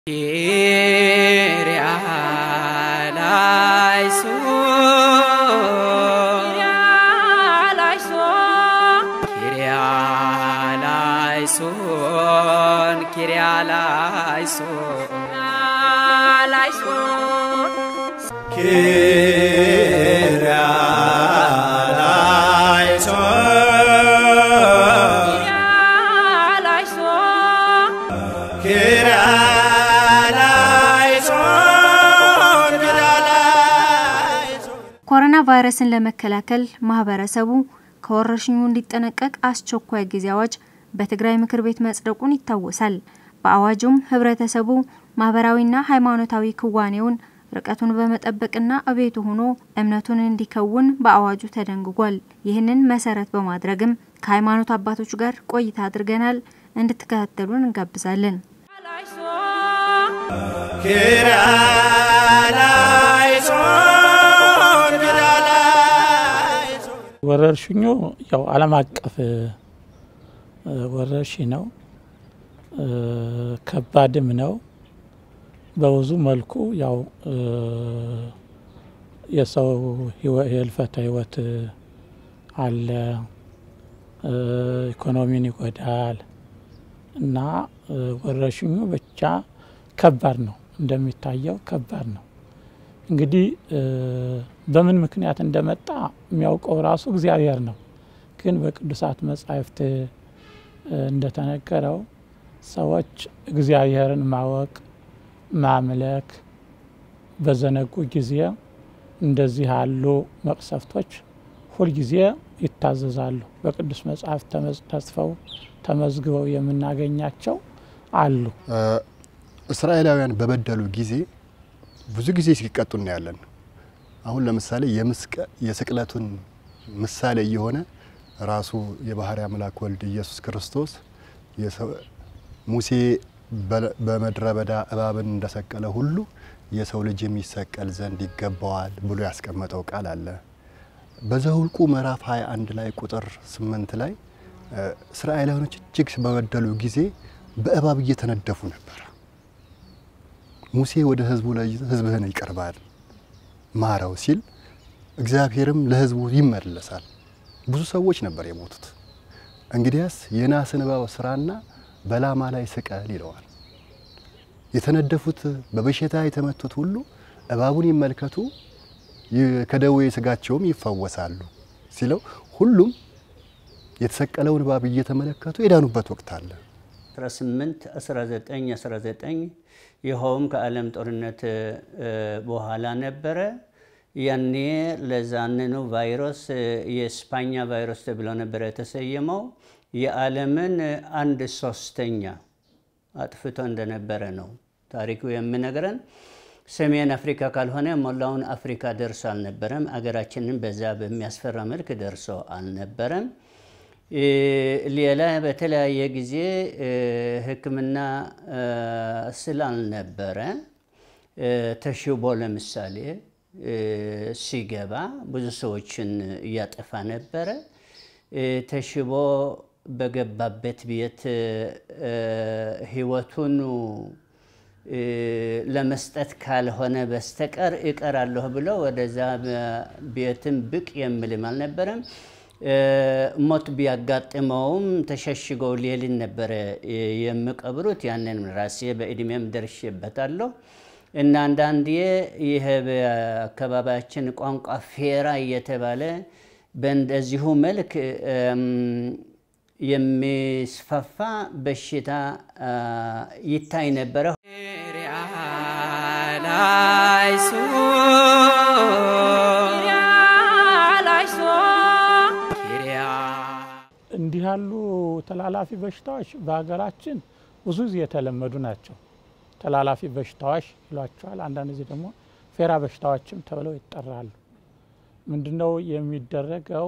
ኮሮና ቫይረስን ለመከላከል ማህበረሰቡ ከወረርሽኙ እንዲጠነቀቅ አስቸኳይ ጊዜ አዋጅ በትግራይ ምክር ቤት መጽደቁን ይታወሳል። በአዋጁም ህብረተሰቡ ማህበራዊና ሃይማኖታዊ ክዋኔውን ርቀቱን በመጠበቅና እቤቱ ሆኖ እምነቱን እንዲከውን በአዋጁ ተደንግጓል። ይህንን መሰረት በማድረግም ከሃይማኖት አባቶች ጋር ቆይታ አድርገናል። እንድትከታተሉን እንጋብዛለን። ወረርሽኙ ያው ዓለም አቀፍ ወረርሽኝ ነው። ከባድም ነው። በብዙ መልኩ ያው የሰው የህልፈተ ህይወት አለ፣ ኢኮኖሚን ይጎዳል እና ወረርሽኙ ብቻ ከባድ ነው። እንደሚታየው ከባድ ነው። እንግዲህ በምን ምክንያት እንደመጣ የሚያውቀው ራሱ እግዚአብሔር ነው። ግን በቅዱሳት መጻሕፍት እንደተነገረው ሰዎች እግዚአብሔርን ማወቅ ማምለክ በዘነጉ ጊዜ እንደዚህ ያሉ መቅሰፍቶች ሁልጊዜ ይታዘዛሉ። በቅዱስ መጽሐፍ ተጽፈው ተመዝግበው የምናገኛቸው አሉ። እስራኤላውያን በበደሉ ጊዜ ብዙ ጊዜ ሲቀጡ እናያለን። አሁን ለምሳሌ የስቅለቱን ምሳሌ እየሆነ ራሱ የባህሪ አምላክ ወልድ ኢየሱስ ክርስቶስ ሙሴ በምድረ በዳ እባብን እንደሰቀለ ሁሉ የሰው ልጅ የሚሰቀል ዘንድ ይገባዋል ብሎ ያስቀመጠው ቃል አለ። በዘኍልቍ ምዕራፍ 21 ላይ ቁጥር 8 ላይ እስራኤላውያኖች እጅግ በበደሉ ጊዜ በእባብ እየተነደፉ ነበር። ሙሴ ወደ ህዝቡ ህዝብህን ይቀርባል ማረው ሲል እግዚአብሔርም ለህዝቡ ይመለሳል። ብዙ ሰዎች ነበር የሞቱት። እንግዲያስ የናስን እባብ ስራና በላማ ላይ ስቀል ይለዋል። የተነደፉት በበሽታ የተመቱት ሁሉ እባቡን ይመልከቱ ከደዌ ስጋቸውም ይፈወሳሉ ሲለው ሁሉም የተሰቀለውን እባብ እየተመለከቱ የዳኑበት ወቅት አለ። 18 19 19 ይኸውም ከዓለም ጦርነት በኋላ ነበረ። ያኔ ለዛንኑ ቫይረስ የስፓኛ ቫይረስ ተብሎ ነበረ የተሰየመው። የዓለምን አንድ ሶስተኛ አጥፍቶ እንደነበረ ነው ታሪኩ የሚነግረን። ሰሜን አፍሪካ ካልሆነ ሞላውን አፍሪካ ደርሶ አልነበረም። አገራችንን በዛ በሚያስፈራ መልክ ደርሶ አልነበረም። ሌላ በተለያየ ጊዜ ሕክምና ስላልነበረ ተሽቦ ለምሳሌ ሲገባ ብዙ ሰዎችን እያጠፋ ነበረ። ተሽቦ በገባበት ቤት ህይወቱን ለመስጠት ካልሆነ በስተቀር እቀራለሁ ብሎ ወደዛ ቤትም ብቅ የሚልም አልነበረም። ሞት ቢያጋጥመውም ተሸሽገው ሌሊት ነበረ የሚቀብሩት። ያንን ራሴ በእድሜም ደርሼበታለሁ። እና አንዳንዴ ይህ በአካባቢያችን ቋንቋ ፌራ እየተባለ በእንደዚሁ መልክ የሚስፋፋ በሽታ ይታይ ነበረ። እንዲህ ያሉ ተላላፊ በሽታዎች በሀገራችን ብዙ ጊዜ የተለመዱ ናቸው። ተላላፊ በሽታዎች ይሏቸዋል። አንዳንድ ጊዜ ደግሞ ፌራ በሽታዎችም ተብለው ይጠራሉ። ምንድነው የሚደረገው?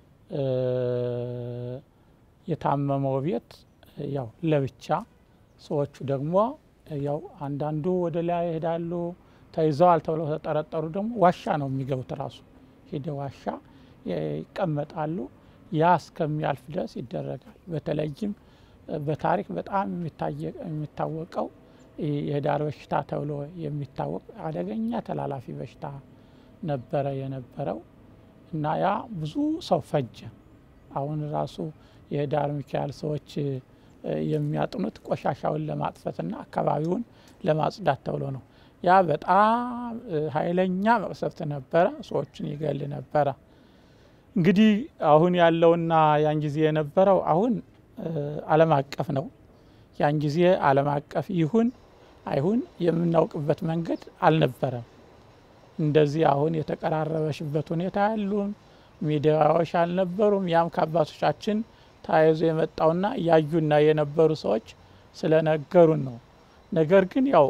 የታመመው ቤት ያው ለብቻ፣ ሰዎቹ ደግሞ ያው አንዳንዱ ወደ ላይ ይሄዳሉ። ተይዘዋል ተብለው ተጠረጠሩ ደግሞ ዋሻ ነው የሚገቡት። ራሱ ሄደ ዋሻ ይቀመጣሉ። ያ እስከሚያልፍ ድረስ ይደረጋል። በተለይም በታሪክ በጣም የሚታወቀው የህዳር በሽታ ተብሎ የሚታወቅ አደገኛ ተላላፊ በሽታ ነበረ የነበረው እና ያ ብዙ ሰው ፈጀ። አሁን ራሱ የህዳር ሚካኤል ሰዎች የሚያጥኑት ቆሻሻውን ለማጥፈትና አካባቢውን ለማጽዳት ተብሎ ነው። ያ በጣም ኃይለኛ መቅሰፍት ነበረ፣ ሰዎችን ይገል ነበረ። እንግዲህ አሁን ያለውና ያን ጊዜ የነበረው አሁን ዓለም አቀፍ ነው። ያን ጊዜ ዓለም አቀፍ ይሁን አይሁን የምናውቅበት መንገድ አልነበረም። እንደዚህ አሁን የተቀራረበሽበት ሁኔታ ያሉም ሚዲያዎች አልነበሩም። ያም ከአባቶቻችን ተያይዞ የመጣውና ያዩና የነበሩ ሰዎች ስለነገሩን ነው። ነገር ግን ያው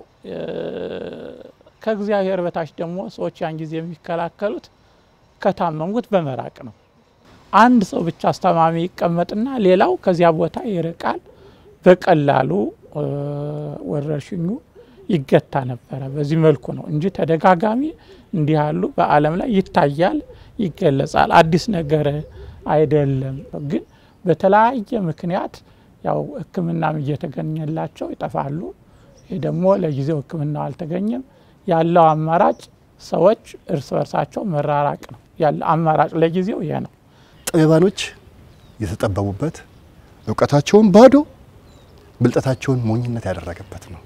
ከእግዚአብሔር በታች ደግሞ ሰዎች ያን ጊዜ የሚከላከሉት ከታመሙት በመራቅ ነው። አንድ ሰው ብቻ አስተማሚ ይቀመጥና ሌላው ከዚያ ቦታ ይርቃል። በቀላሉ ወረርሽኙ ይገታ ነበረ። በዚህ መልኩ ነው እንጂ ተደጋጋሚ እንዲህ ያሉ በዓለም ላይ ይታያል፣ ይገለጻል። አዲስ ነገር አይደለም። ግን በተለያየ ምክንያት ያው ሕክምናም እየተገኘላቸው ይጠፋሉ። ይህ ደግሞ ለጊዜው ሕክምናው አልተገኘም። ያለው አማራጭ ሰዎች እርስ በርሳቸው መራራቅ ነው ያለ አማራጭ ለጊዜው ይሄ ነው። ጠቢባኖች የተጠበቡበት እውቀታቸውን ባዶ ብልጠታቸውን ሞኝነት ያደረገበት ነው።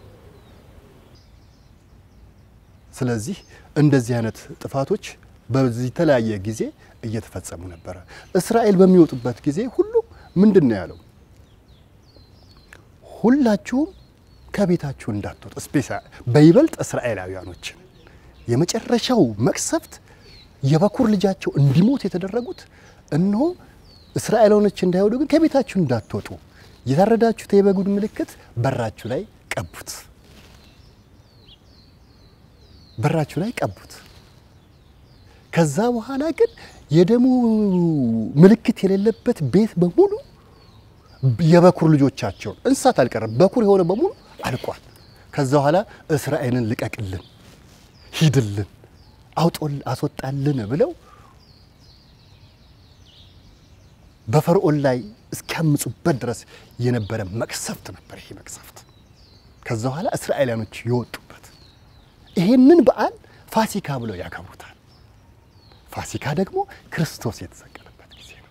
ስለዚህ እንደዚህ አይነት ጥፋቶች በዚህ የተለያየ ጊዜ እየተፈጸሙ ነበረ። እስራኤል በሚወጡበት ጊዜ ሁሉ ምንድን ነው ያለው? ሁላችሁም ከቤታችሁ እንዳትወጡ፣ በይበልጥ እስራኤላውያኖችን የመጨረሻው መቅሰፍት የበኩር ልጃቸው እንዲሞት የተደረጉት እነሆ እስራኤላውያኖች እንዳይወዱ ግን ከቤታችሁ እንዳትወጡ የታረዳችሁት የበጉን ምልክት በራችሁ ላይ ቀቡት፣ በራችሁ ላይ ቀቡት። ከዛ በኋላ ግን የደሙ ምልክት የሌለበት ቤት በሙሉ የበኩር ልጆቻቸውን እንስሳት አልቀረም፣ በኩር የሆነ በሙሉ አልቋል። ከዛ በኋላ እስራኤልን ልቀቅልን፣ ሂድልን፣ አውጦል አስወጣልን ብለው በፈርዖን ላይ እስኪያምፁበት ድረስ የነበረ መቅሰፍት ነበር ይሄ መቅሰፍት። ከዛ በኋላ እስራኤላውያኖች የወጡበት ይሄንን በዓል ፋሲካ ብለው ያከብሩታል። ፋሲካ ደግሞ ክርስቶስ የተሰቀለበት ጊዜ ነው።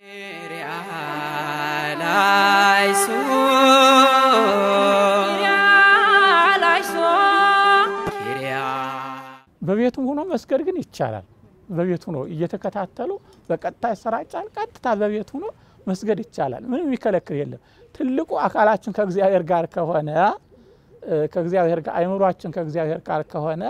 በቤቱም ሆኖ መስገድ ግን ይቻላል። በቤት ሆኖ እየተከታተሉ በቀጥታ ይሰራጫል። ቀጥታ በቤት ሆኖ መስገድ ይቻላል። ምንም የሚከለክል የለም። ትልቁ አካላችን ከእግዚአብሔር ጋር ከሆነ ከእግዚአብሔር ጋር አይምሯችን ከእግዚአብሔር ጋር ከሆነ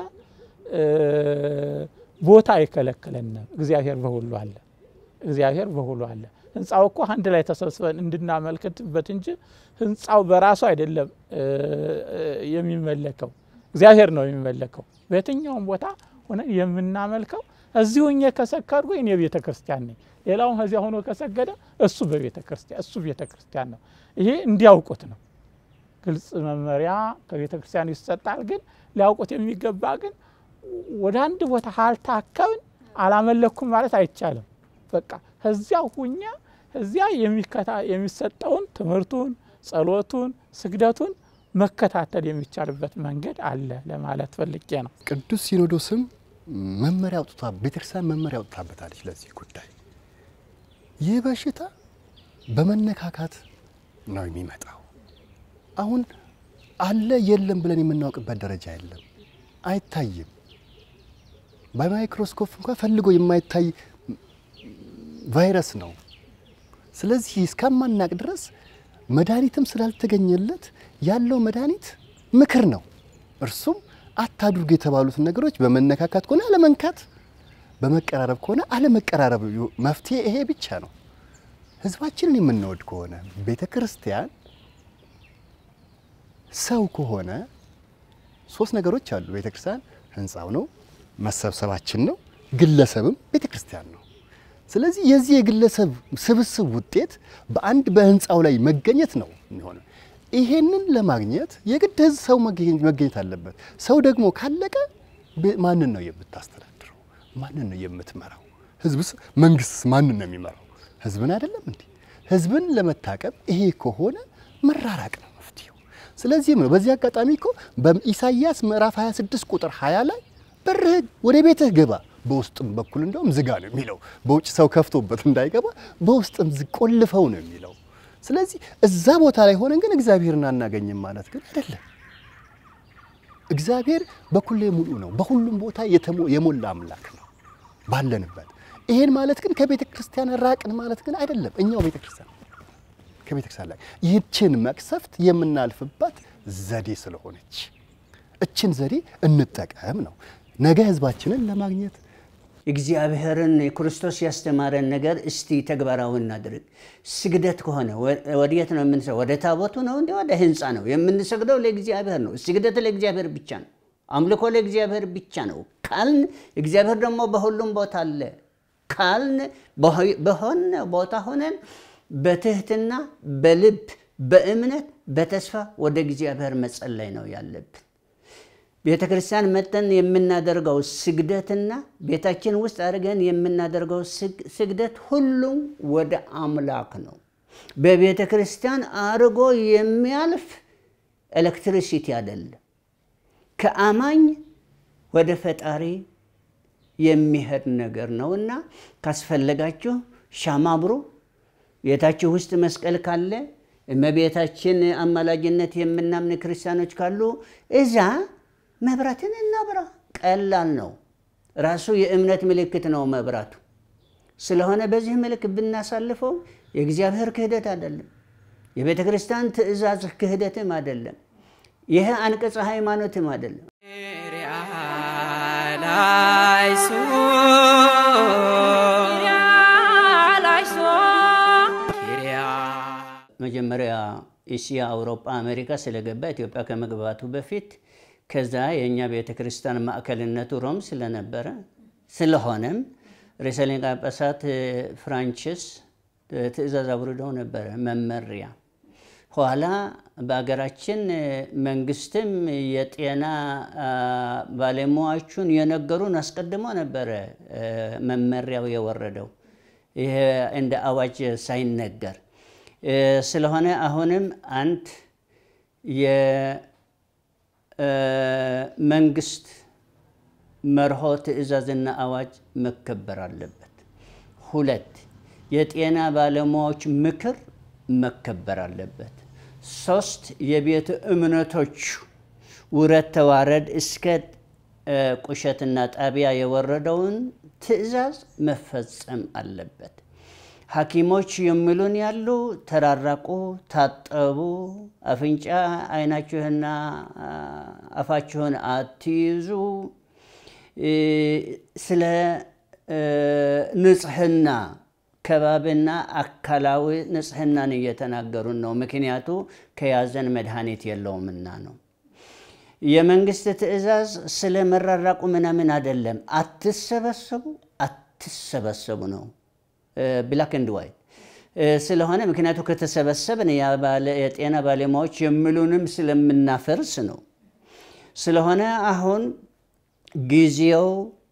ቦታ አይከለክለንም። እግዚአብሔር በሁሉ አለ። እግዚአብሔር በሁሉ አለ። ህንፃው እኮ አንድ ላይ ተሰብስበን እንድናመልክትበት እንጂ ህንፃው በራሱ አይደለም የሚመለከው፣ እግዚአብሔር ነው የሚመለከው። በየትኛውም ቦታ ሆነ የምናመልከው እዚሁ እኛ ከሰከርኩ እኔ ቤተ ክርስቲያን ነኝ፣ ሌላውም ከዚያ ሆኖ ከሰገደ እሱ በቤተ ክርስቲያን እሱ ቤተ ክርስቲያን ነው። ይሄ እንዲያውቁት ነው። ግልጽ መመሪያ ከቤተ ክርስቲያን ይሰጣል። ግን ሊያውቁት የሚገባ ግን ወደ አንድ ቦታ አልታከብን አላመለኩም ማለት አይቻልም። በቃ ከዚያ ሁኛ እዚያ የሚሰጠውን ትምህርቱን፣ ጸሎቱን፣ ስግደቱን መከታተል የሚቻልበት መንገድ አለ ለማለት ፈልጌ ነው። ቅዱስ ሲኖዶስም መመሪያ አውጥቷ ቤተክርስቲያን መመሪያ አውጥታበታለች ለዚህ ጉዳይ። ይህ በሽታ በመነካካት ነው የሚመጣው። አሁን አለ የለም ብለን የምናውቅበት ደረጃ የለም፣ አይታይም። በማይክሮስኮፕ እንኳን ፈልጎ የማይታይ ቫይረስ ነው። ስለዚህ እስከማናቅ ድረስ መድኃኒትም ስላልተገኘለት ያለው መድኃኒት ምክር ነው። እርሱም አታድርጉ የተባሉትን ነገሮች በመነካካት ከሆነ አለመንካት፣ በመቀራረብ ከሆነ አለመቀራረብ፣ መፍትሄ ይሄ ብቻ ነው። ህዝባችንን የምንወድ ከሆነ ቤተ ክርስቲያን ሰው ከሆነ ሶስት ነገሮች አሉ። ቤተ ክርስቲያን ህንፃው ነው፣ መሰብሰባችን ነው፣ ግለሰብም ቤተ ክርስቲያን ነው። ስለዚህ የዚህ የግለሰብ ስብስብ ውጤት በአንድ በህንፃው ላይ መገኘት ነው የሚሆነው። ይሄንን ለማግኘት የግድ ህዝብ ሰው መገኘት አለበት። ሰው ደግሞ ካለቀ ማንን ነው የምታስተዳድረው? ማንን ነው የምትመራው? ህዝብስ መንግስትስ ማንን ነው የሚመራው? ህዝብን አይደለም እንዴ? ህዝብን ለመታቀብ ይሄ ከሆነ መራራቅ ነው መፍትሄው። ስለዚህም ነው በዚህ አጋጣሚ እኮ በኢሳይያስ ምዕራፍ 26 ቁጥር 20 ላይ በርህ ወደ ቤትህ ግባ፣ በውስጥም በኩል እንደውም ዝጋ ነው የሚለው። በውጭ ሰው ከፍቶበት እንዳይገባ በውስጥም ቆልፈው ነው የሚለው። ስለዚህ እዛ ቦታ ላይ ሆነን ግን እግዚአብሔርን አናገኝም ማለት ግን አይደለም። እግዚአብሔር በኩሌ ሙሉ ነው፣ በሁሉም ቦታ የሞላ አምላክ ነው ባለንበት። ይሄን ማለት ግን ከቤተ ክርስቲያን ራቅን ማለት ግን አይደለም። እኛው ቤተ ክርስቲያን ከቤተ ክርስቲያን ላይ ይህችን መቅሰፍት የምናልፍባት ዘዴ ስለሆነች እችን ዘዴ እንጠቀም ነው ነገ ህዝባችንን ለማግኘት እግዚአብሔርን ክርስቶስ ያስተማረን ነገር እስቲ ተግባራዊ እናድርግ። ስግደት ከሆነ ወዴት ነው የምንሰ ወደ ታቦቱ ነው እንዲ ወደ ህንፃ ነው የምንሰግደው? ለእግዚአብሔር ነው። ስግደት ለእግዚአብሔር ብቻ ነው። አምልኮ ለእግዚአብሔር ብቻ ነው ካልን እግዚአብሔር ደግሞ በሁሉም ቦታ አለ ካልን በሆነ ቦታ ሆነን በትህትና በልብ በእምነት በተስፋ ወደ እግዚአብሔር መጸለይ ነው ያለብን። ቤተ ክርስቲያን መጠን የምናደርገው ስግደትና ቤታችን ውስጥ አድርገን የምናደርገው ስግደት ሁሉም ወደ አምላክ ነው። በቤተ ክርስቲያን አድርጎ የሚያልፍ ኤሌክትሪሲቲ አይደለም። ከአማኝ ወደ ፈጣሪ የሚሄድ ነገር ነውና ካስፈለጋችሁ ሻማ አብሩ። ቤታችሁ ውስጥ መስቀል ካለ እመቤታችን አማላጅነት የምናምን ክርስቲያኖች ካሉ እዛ መብራትን እናብራ። ቀላል ነው። ራሱ የእምነት ምልክት ነው መብራቱ። ስለሆነ በዚህ መልክ ብናሳልፈው የእግዚአብሔር ክህደት አይደለም፣ የቤተ ክርስቲያን ትእዛዝ ክህደትም አይደለም፣ ይህ አንቀጸ ሃይማኖትም አይደለም። መጀመሪያ እስያ፣ አውሮፓ፣ አሜሪካ ስለገባ ኢትዮጵያ ከመግባቱ በፊት ከዛ የእኛ ቤተ ክርስቲያን ማዕከልነቱ ሮም ስለነበረ ስለሆነም ርዕሰ ሊቃነ ጳጳሳት ፍራንቺስ ትእዛዝ አውርደው ነበረ መመሪያ። ኋላ በሀገራችን መንግስትም የጤና ባለሙያዎቹን የነገሩን አስቀድሞ ነበረ መመሪያው የወረደው ይሄ እንደ አዋጅ ሳይነገር ስለሆነ አሁንም አንድ መንግስት መርሆ ትእዛዝና አዋጅ መከበር አለበት። ሁለት የጤና ባለሙያዎች ምክር መከበር አለበት። ሶስት የቤተ እምነቶች ውረት ተዋረድ እስከ ቁሸትና ጣቢያ የወረደውን ትእዛዝ መፈጸም አለበት። ሐኪሞች የሚሉን ያሉ ተራራቁ፣ ታጠቡ፣ አፍንጫ አይናችሁና አፋችሁን አትይዙ፣ ስለ ንጽህና ከባቢና አካላዊ ንጽህናን እየተናገሩን ነው። ምክንያቱ ከያዘን መድኃኒት የለውምና ነው። የመንግስት ትእዛዝ ስለ መራራቁ ምናምን አይደለም። አትሰበሰቡ፣ አትሰበሰቡ ነው ብላክ ኤንድ ዋይት ስለሆነ ምክንያቱ ከተሰበሰብን የጤና ባለሙያዎች የሚሉንም ስለምናፈርስ ነው። ስለሆነ አሁን ጊዜው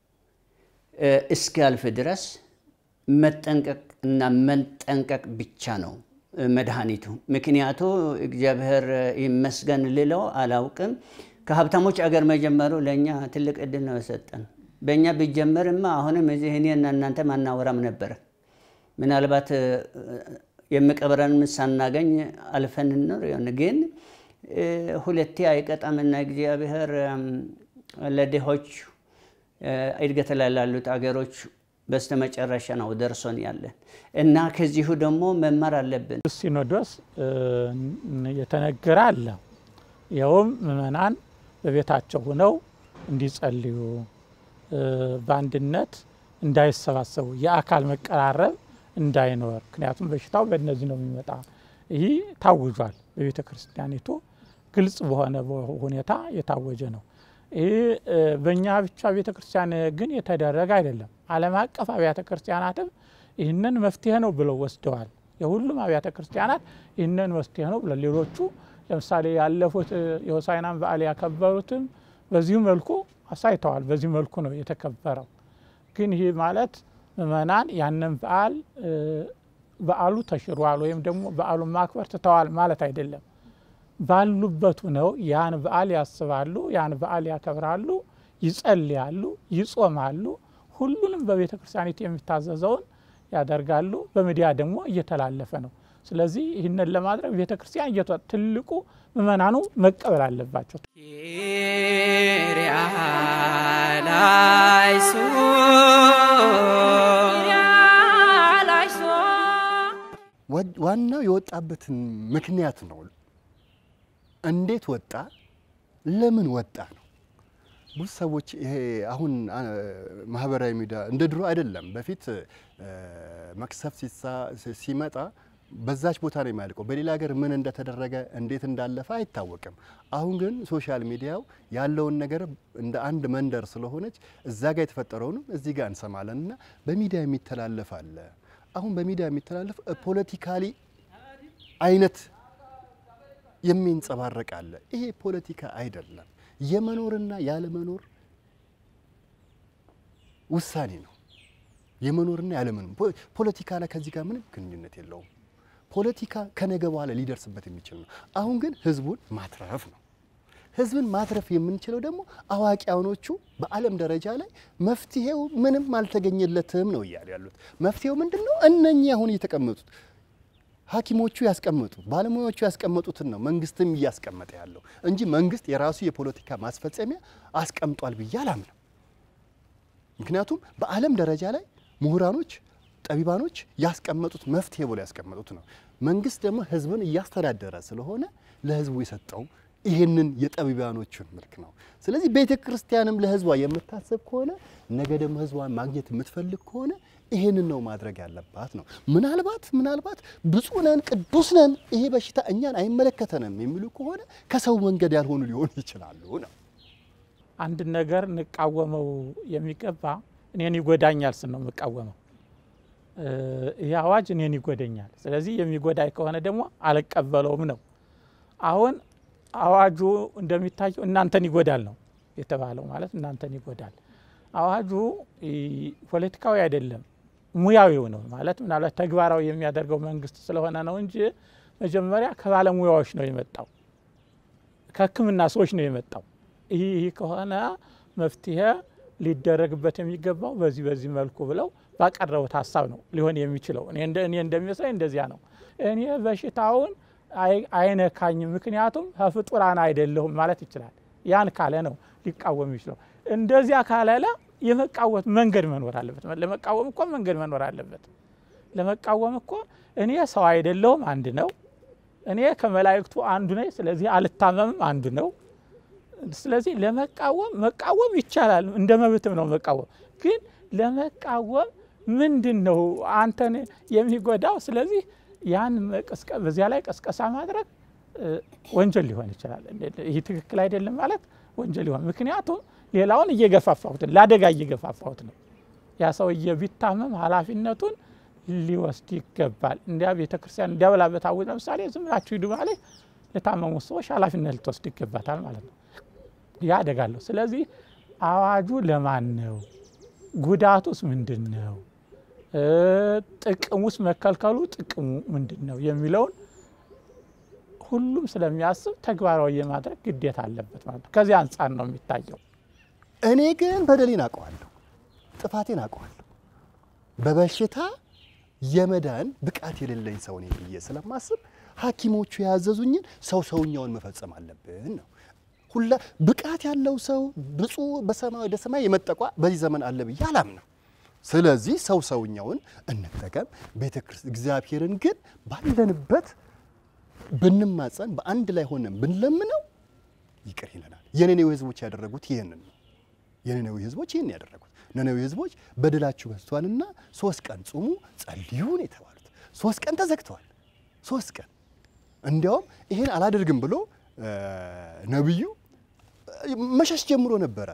እስኪያልፍ ድረስ መጠንቀቅ እና መንጠንቀቅ ብቻ ነው መድኃኒቱ። ምክንያቱ እግዚአብሔር ይመስገን ልለው አላውቅም። ከሀብታሞች አገር መጀመሩ ለእኛ ትልቅ እድል ነው የሰጠን። በእኛ ቢጀመርማ አሁንም እዚህ እኔና እናንተ ማናወራም ነበረ። ምናልባት የሚቀብረን ሳናገኝ አልፈን እንኖር ይሆን። ግን ሁለቴ አይቀጣምና እግዚአብሔር ለድሆች እድገት ላይ ላሉት አገሮች በስተመጨረሻ ነው ደርሶን ያለን እና ከዚሁ ደግሞ መማር አለብን። ሲኖዶስ የተነገረ አለ። ይኸውም ምእመናን በቤታቸው ሆነው እንዲጸልዩ በአንድነት እንዳይሰባሰቡ የአካል መቀራረብ እንዳይኖር፣ ምክንያቱም በሽታው በእነዚህ ነው የሚመጣ። ይህ ታውጇል። በቤተ ክርስቲያኒቱ ግልጽ በሆነ ሁኔታ የታወጀ ነው። ይህ በእኛ ብቻ ቤተ ክርስቲያን ግን የተደረገ አይደለም። ዓለም አቀፍ አብያተ ክርስቲያናትም ይህንን መፍትሄ ነው ብለው ወስደዋል። የሁሉም አብያተ ክርስቲያናት ይህንን መፍትሄ ነው ብለው ሌሎቹ ለምሳሌ ያለፉት የሆሳዕናን በዓል ያከበሩትም በዚሁ መልኩ አሳይተዋል። በዚህ መልኩ ነው የተከበረው። ግን ይህ ማለት ምእመናን ያንን በዓል በዓሉ ተሽሯል ወይም ደግሞ በዓሉን ማክበር ትተዋል ማለት አይደለም። ባሉበት ነው ያን በዓል ያስባሉ፣ ያን በዓል ያከብራሉ፣ ይጸልያሉ፣ ይጾማሉ። ሁሉንም በቤተ ክርስቲያኒቱ የሚታዘዘውን ያደርጋሉ። በሚዲያ ደግሞ እየተላለፈ ነው። ስለዚህ ይህንን ለማድረግ ቤተ ክርስቲያን እየቷ ትልቁ ምእመናኑ መቀበል አለባቸው። ዋናው የወጣበትን ምክንያት ነው። እንዴት ወጣ፣ ለምን ወጣ ነው። ብዙ ሰዎች ይሄ አሁን ማህበራዊ ሚዲያ እንደ ድሮ አይደለም። በፊት መቅሰፍት ሲመጣ በዛች ቦታ ነው የሚያልቀው። በሌላ ሀገር ምን እንደተደረገ እንዴት እንዳለፈ አይታወቅም። አሁን ግን ሶሻል ሚዲያው ያለውን ነገር እንደ አንድ መንደር ስለሆነች እዛ ጋር የተፈጠረውንም እዚህ ጋር እንሰማለን እና በሚዲያ የሚተላለፍ አለ። አሁን በሚዲያ የሚተላለፍ ፖለቲካሊ አይነት የሚንጸባረቅ አለ። ይሄ ፖለቲካ አይደለም፣ የመኖርና ያለመኖር ውሳኔ ነው። የመኖርና ያለመኖር ፖለቲካ ላይ ከዚህ ጋር ምንም ግንኙነት የለውም። ፖለቲካ ከነገ በኋላ ሊደርስበት የሚችል ነው። አሁን ግን ህዝቡን ማትረፍ ነው። ህዝብን ማትረፍ የምንችለው ደግሞ አዋቂያኖቹ በዓለም ደረጃ ላይ መፍትሄው ምንም አልተገኘለትም ነው እያሉ ያሉት። መፍትሄው ምንድን ነው? እነኚህ አሁን እየተቀመጡት ሐኪሞቹ ያስቀመጡት ባለሙያዎቹ ያስቀመጡትን ነው መንግስትም እያስቀመጠ ያለው እንጂ መንግስት የራሱ የፖለቲካ ማስፈጸሚያ አስቀምጧል ብዬ አላምንም። ምክንያቱም በዓለም ደረጃ ላይ ምሁራኖች ጠቢባኖች ያስቀመጡት መፍትሄ ብሎ ያስቀመጡት ነው። መንግስት ደግሞ ህዝብን እያስተዳደረ ስለሆነ ለህዝቡ የሰጠው ይህንን የጠቢባኖቹን መልክ ነው። ስለዚህ ቤተ ክርስቲያንም ለህዝቧ የምታስብ ከሆነ ነገ ደግሞ ህዝቧን ማግኘት የምትፈልግ ከሆነ ይህንን ነው ማድረግ ያለባት ነው። ምናልባት ምናልባት ብፁዕ ነን ቅዱስ ነን ይሄ በሽታ እኛን አይመለከተንም የሚሉ ከሆነ ከሰው መንገድ ያልሆኑ ሊሆኑ ይችላሉ ነው። አንድ ነገር እንቃወመው የሚገባ እኔን ይጎዳኛል ስን ነው የምቃወመው። ይህ አዋጅ እኔን ይጎደኛል። ስለዚህ የሚጎዳኝ ከሆነ ደግሞ አልቀበለውም ነው። አሁን አዋጁ እንደሚታየው እናንተን ይጎዳል ነው የተባለው። ማለት እናንተን ይጎዳል። አዋጁ ፖለቲካዊ አይደለም፣ ሙያዊው ነው። ማለት ምናልባት ተግባራዊ የሚያደርገው መንግስት ስለሆነ ነው እንጂ መጀመሪያ ከባለሙያዎች ነው የመጣው፣ ከሕክምና ሰዎች ነው የመጣው። ይህ ከሆነ መፍትሄ ሊደረግበት የሚገባው በዚህ በዚህ መልኩ ብለው ባቀረቡት ሀሳብ ነው ሊሆን የሚችለው። እኔ እንደሚመስለኝ እንደዚያ ነው። እኔ በሽታውን አይነካኝም፣ ምክንያቱም ከፍጡራን አይደለሁም ማለት ይችላል። ያን ካለ ነው ሊቃወም ይችለው። እንደዚያ ካላለ የመቃወም መንገድ መኖር አለበት። ለመቃወም እኮ መንገድ መኖር አለበት። ለመቃወም እኮ እኔ ሰው አይደለሁም አንድ ነው። እኔ ከመላእክቱ አንዱ ነኝ፣ ስለዚህ አልታመምም አንዱ ነው። ስለዚህ ለመቃወም መቃወም ይቻላል፣ እንደ መብትም ነው መቃወም። ግን ለመቃወም ምንድን ነው አንተን የሚጎዳው? ስለዚህ ያን በዚያ ላይ ቀስቀሳ ማድረግ ወንጀል ሊሆን ይችላል። ይህ ትክክል አይደለም ማለት ወንጀል ሊሆን ምክንያቱም ሌላውን እየገፋፋሁት ለአደጋ እየገፋፋሁት ነው። ያ ሰውዬ ቢታመም ኃላፊነቱን ሊወስድ ይገባል። እንዲያ ቤተ ክርስቲያን እንዲያበላ በታወጀ ለምሳሌ ዝም ብላችሁ ሂዱ ማለት ለታመሙት ሰዎች ኃላፊነት ልትወስድ ይገባታል ማለት ነው። ያ አደጋ አለው። ስለዚህ አዋጁ ለማን ነው? ጉዳቱስ ምንድን ነው? ጥቅሙስ መከልከሉ ጥቅሙ ምንድን ነው የሚለውን ሁሉም ስለሚያስብ ተግባራዊ የማድረግ ግዴታ አለበት ማለት ነው። ከዚህ አንጻር ነው የሚታየው። እኔ ግን በደሌን አውቀዋለሁ፣ ጥፋቴን አውቀዋለሁ። በበሽታ የመዳን ብቃት የሌለኝ ሰው ነኝ ብዬ ስለማስብ ሐኪሞቹ ያዘዙኝን ሰው ሰውኛውን መፈጸም አለብን ነው። ሁላ ብቃት ያለው ሰው ብፁዕ በሰማይ ወደ ሰማይ የመጠቋ በዚህ ዘመን አለ ብዬ አላምነው። ስለዚህ ሰው ሰውኛውን እንጠቀም። ቤተ ክርስቲያን እግዚአብሔርን ግን ባለንበት ብንማጸን በአንድ ላይ ሆነን ብንለምነው ይቅር ይለናል። የነነዌ ሕዝቦች ያደረጉት ይህንን ነው። የነነዌ ሕዝቦች ይህን ያደረጉት ነነዌ ሕዝቦች በደላችሁ በዝቷልና ሶስት ቀን ጹሙ ጸልዩ ነው የተባሉት። ሶስት ቀን ተዘግተዋል። ሶስት ቀን እንዲያውም ይሄን አላደርግም ብሎ ነቢዩ መሸሽ ጀምሮ ነበረ።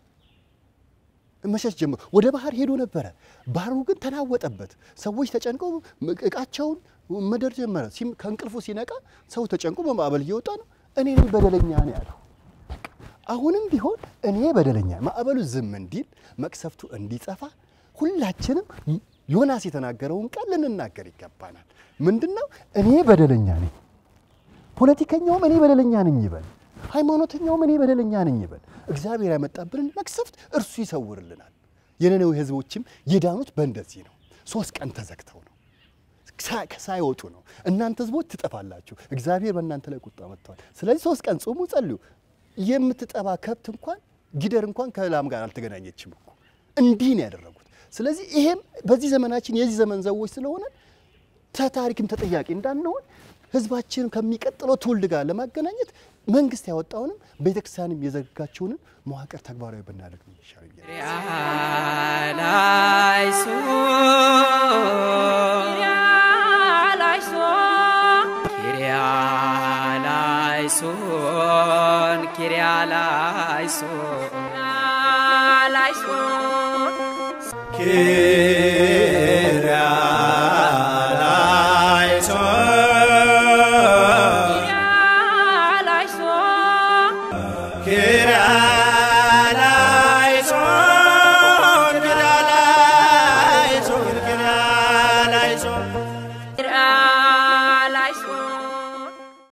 መሸሽ ጀምሮ ወደ ባህር ሄዶ ነበረ። ባህሩ ግን ተናወጠበት። ሰዎች ተጨንቀው እቃቸውን መደር ጀመረ። ከእንቅልፉ ሲነቃ ሰው ተጨንቆ በማዕበል እየወጣ ነው። እኔ ነኝ በደለኛ ነው ያለው። አሁንም ቢሆን እኔ በደለኛ ማዕበሉ ዝም እንዲል መቅሰፍቱ እንዲጸፋ ሁላችንም ዮናስ የተናገረውን ቃል ልንናገር ይገባናል። ምንድን ነው? እኔ በደለኛ ነኝ ፖለቲከኛውም እኔ በደለኛ ነኝ ይበል፣ ሃይማኖተኛውም እኔ በደለኛ ነኝ ይበል። እግዚአብሔር ያመጣብንን መቅሰፍት እርሱ ይሰውርልናል። የነነዌ ሕዝቦችም የዳኑት በእንደዚህ ነው። ሶስት ቀን ተዘግተው ነው ሳይወጡ ነው። እናንተ ሕዝቦች ትጠፋላችሁ፣ እግዚአብሔር በእናንተ ላይ ቁጣ መጥተዋል። ስለዚህ ሶስት ቀን ጾሙ፣ ጸልዩ። የምትጠባ ከብት እንኳን ጊደር እንኳን ከላም ጋር አልተገናኘችም እኮ እንዲህ ነው ያደረጉት። ስለዚህ ይሄም በዚህ ዘመናችን የዚህ ዘመን ሰዎች ስለሆነ ተታሪክም ተጠያቂ እንዳንሆን ህዝባችንን ከሚቀጥለው ትውልድ ጋር ለማገናኘት መንግስት ያወጣውንም ቤተክርስቲያንም የዘጋቸውንም መዋቅር ተግባራዊ ብናደርግ ነው ይሻለኛል። ኪርያላይሶን ኪርያላይሶን